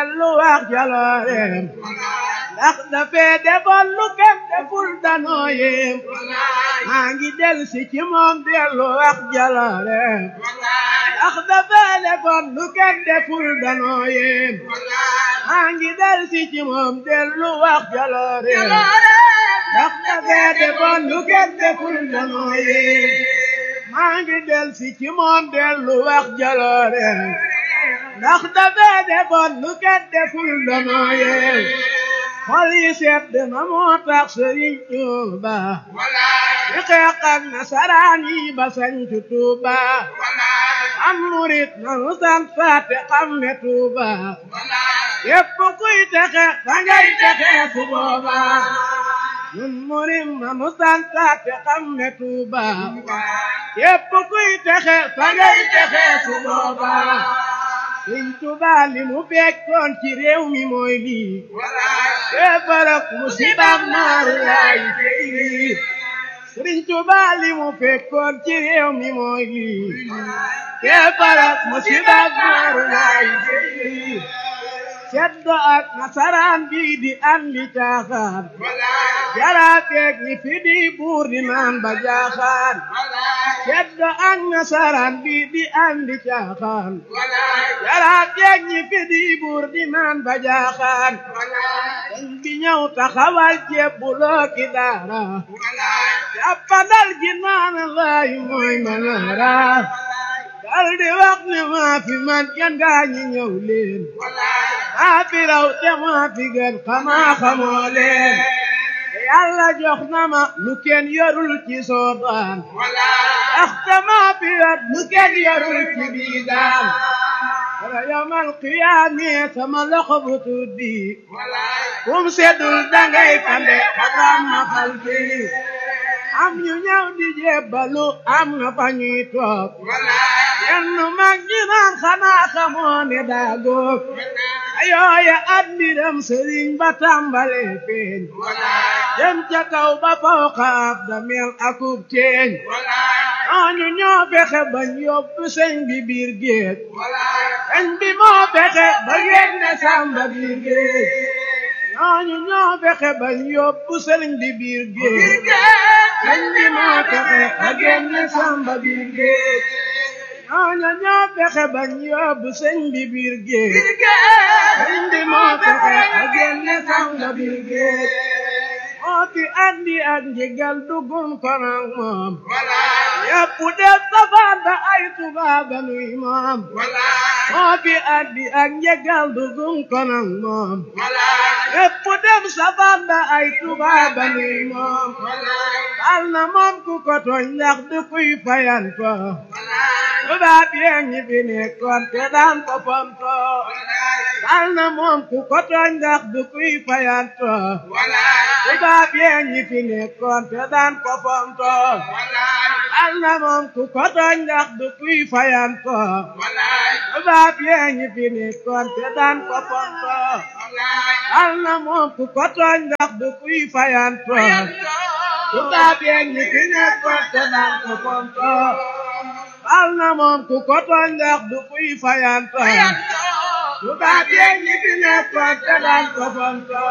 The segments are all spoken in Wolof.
dellu wax jalooreem ndax dafee defoon lu kenn deful danoo yéem maa ngi dellu si ci moom dellu wax jalooreem ndax dafee defoon lu kenn deful danoo yéem maa ngi dellu si ci moom dellu wax jalooreem ndax dafee defoon lu kenn deful danoo yéem maa ngi dellu si ci moom dellu wax jalooreem ndax dafee defoon lu kenn deful danoo yéem xol yi sedd na moo tax Sëriñ Tuuba di xeex ak nasaraan yi ba sañcu Tuuba am murit na nu sant faate xam ne Tuuba yépp kuy texe fa ngay texe su booba nun murit na nu sant faate xam ne Tuuba yépp kuy texe fa ngay texe su booba Sëriñ Tuuba li mu fekkoon ci réew mi mooy lii kéefarak musibaam naaru laay tey Sëriñ Tuuba li mu fekkoon ci réew mi mooy lii kéefarak musibaam naaru laay tey ceddo ak nasaraan bi di andi caaxaan jaraateeg ñi fi di buur di naan ba jaaxaan ceddo ak nasaraan bi di andi caaxaan jaraateeg ñi fi di buur di naan ba jaaxaan dañ bi ñëw taxawal jebbuloo ki daara jàppandal ji naan laay mooy manaara dal di wax ne maa fi man yan gaa ñi ñëw leen maa fi raw te maa fi gën xamaa xamoo leen yàlla jox na ma lu kenn yorul ci soodaan ndaxte maa fi yor lu kenn yorul ci biidaan wala yawmal qiyaame sama loxo bu tuddi kum seddul dangay kande xaram ma xal bi am ñu ñëw di jébbalu am na fa ñuy toog yenn mag ñi naan xanaa xamoo ne daa góob ayooya at mbiram sëriñ ba tàmbale feeñ dem ca kaw ba fawqa ab damel akub teeñ ñooñu ñoo fexe bañ yóbbu sëñ bi biir géej sëñ bi moo fexe ba génne sàmba biir géej ñooñu ñoo fexe bañ yóbbu sëriñ bi biir géej sëñ bi moo fexe ba génne sàmba biir géej ñooñu ñoo fexe bañ yóbbu sëñ bi biir géej sëñ bi moo fexe ba génne sàmba biir géej moo fi andi ak njëgal dugum kon ak moom yépp def safaan ba ay tubaaba nuy moom moo fi andi ak njëgal dugum kon ak moom yépp def safaan ba ay tubaaba nuy moom al na moom ku ko tooñ ndax du kuy fayanto tubaab yee ñi fi nekkoon te daan ko fonto al na moom ku ko tooñ ndax du kuy fayanto tubaab yee ñi fi nekkoon te daan ko fonto al na moom ku ko tooñ ndax du kuy fayanto tubaab yee ñi fi nekkoon te daan ko fonto al na moom ku ko tooñ ndax du kuy fayanto tubaab yee ñi fi nekkoon te daan ko fonto al na moom ku ko tooñ ndax du kuy fayanto tubaab yee ñi fi nekkoon te daan ko fonto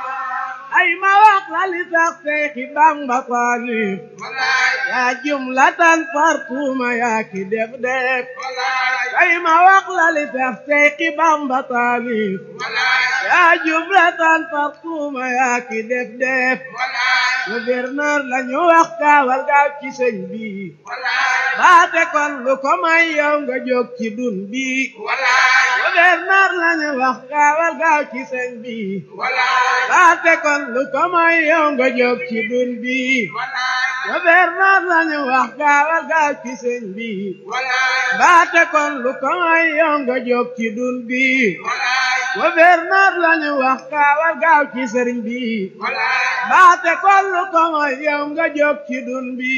ay ma wax la li tax Seexi Bamba taalif yaa jumlatan fartuma yaa ki def def ay ma wax la li tax Seexi Bamba taalif yaa jumlatan fartuma yaa ki def def gouverneur la ñu wax kaawal gaaw ci sëñ bi baate kon lu ko may yow nga jóg ci dun bi gouverneur la ñu wax kaawal gaaw ci sëñ bi baate kon lu ko may yow nga jóg ci dun bi gouverneur la ñu wax kaawal gaaw ci sëñ bi baate kon lu ko may yow nga jóg ci dun bi gouverneur la ñu wax kaawal gaaw ci sëriñ bi baate kon lu ko may yow nga jóg ci dun bi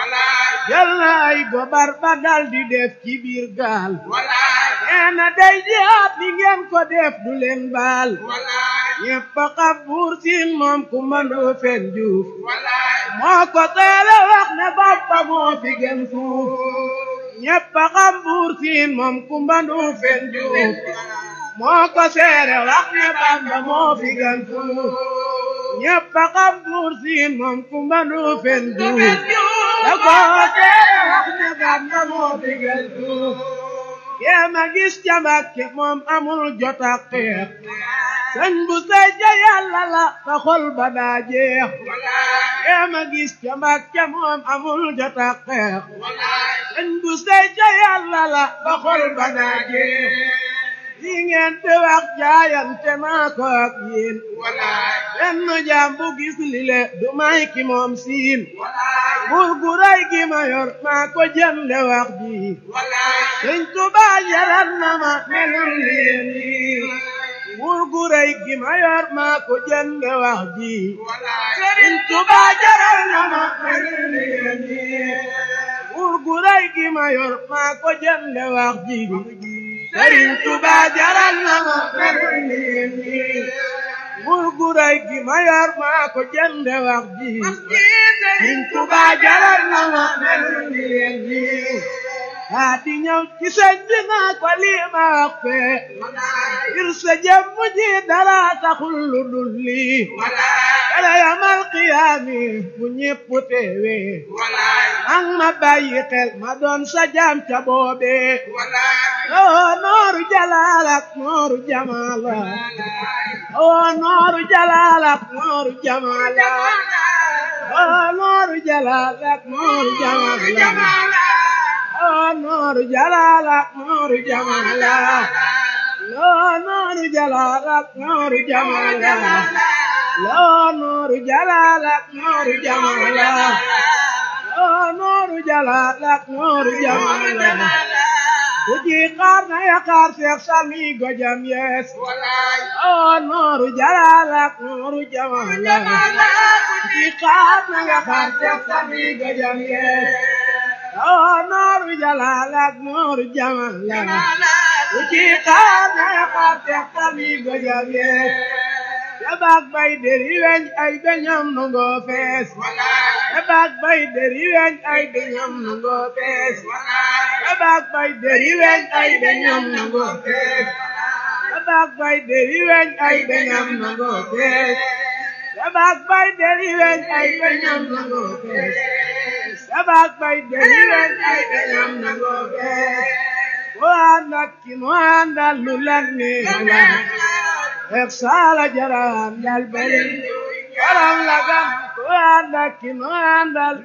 jël na ay gobar ba dal di def ci biir gaal nee na day jihaat li ngeen ko def du leen baal ñëpp a xam buur siin moom ku mandu fen juuf moo ko teele wax ne boppa moo fi gën fuuf ñëpp a xam buur siin moom ku mandu fen juuf moo ko seere wax ne Bamba moo fi gën fuuf ñëpp a xam buur siin moom kumba du fen duuf da ko seere wax ne Bamba moo fi gën fuuf kéema gis ca Mbàkke moom amul jot ak xeex sëñ bu sey ja yàlla la sa xol ba daa jeex kéema gis ca Mbàkke moom amul jot ak xeex sëñ bu sey ja yàlla la sa xol ba daa jeex yi ngeen di wax jaayante naa ko ak yéen benn jaam bu gis lile du may ki moom siin buur gu rëy gi ma yor maa ko jënde wax ji sëñ Tuubaa jaral na ma melul leen yi buur gu rëy gi ma yor maa ko jënde wax ji sëñ Tuubaa jaral na ma melul leen yi buur gu rëy gi ma yor maa ko jënde wax ji sëriñ Tuba jaral na ma melul leen nii buur gu rëy gi ma yor maa ko jënde wax ji sëriñ Tuba jaral na ma melul leen nii aa di ñëw ci sëñ bi naa ko lii ma wax fee ngir sa jëmm ji dara taxul lu dul lii dara yamal qiyaami bu ñépp teewee ang ma bàyyi xel ma doon sa jaam ca boobee oo nooru jalaalak nooru jamaala oo nooru jalaalak nooru jamaala oo nooru jalaalak nooru jamaala oo nooru jalaalak nooru jamaala oo nooru jalaalak nooru jamaala oo nooru jalaalak nooru jamaala oo nooru jalaalak nooru jamaala Uji karna ya kar seex sami gojam yes oo nooru jalaalak nooru jamaala Uji karna ya kar seex sami gojam yes oo nooru jalaalak nooru jamaala Uji karna ya kar seex sami gojam yes Yabak bay deri weñ ay beñam nungo fees Yabak bay deri weñ ay beñam nungo fees Yabak bay deri weñ ay beñam nungo fees Yabak bay deri weñ ay beñam nungo fees Yabak bay deri weñ ay beñam nungo fees Yabak bay deri weñ ay beñam nungo fees Ko andak ki mo andal lu lan neex Exala jaram dal bari Karam lagam ko anda ki no andal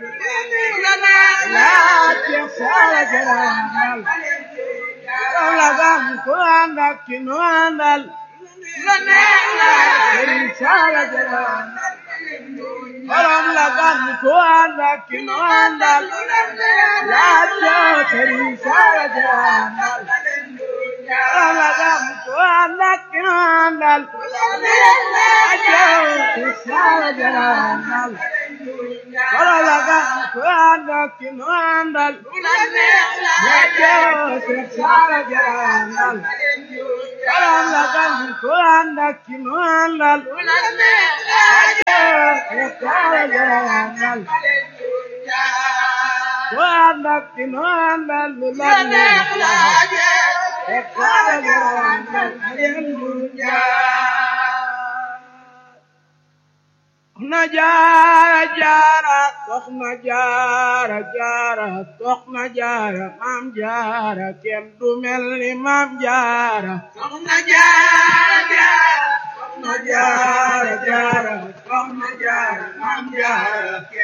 La exala jaram dal Karam lagam ko anda ki no andal Exala jaram Karam lagam ko anda ki no andal La exala jaram dal Alagam ko anak kinandal Ajo kisara jalandal Alagam ko anak kinandal Ajo kisara jalandal Alagam ko anak kinandal Ajo kisara jalandal Ko anak kinandal Lulanne Soxna jaara jaara soxna jaara jaara soxna jaara maam jaara kenn du mel ni maam jaara soxna jaara jaara soxna jaara jaara soxna jaara maam jaara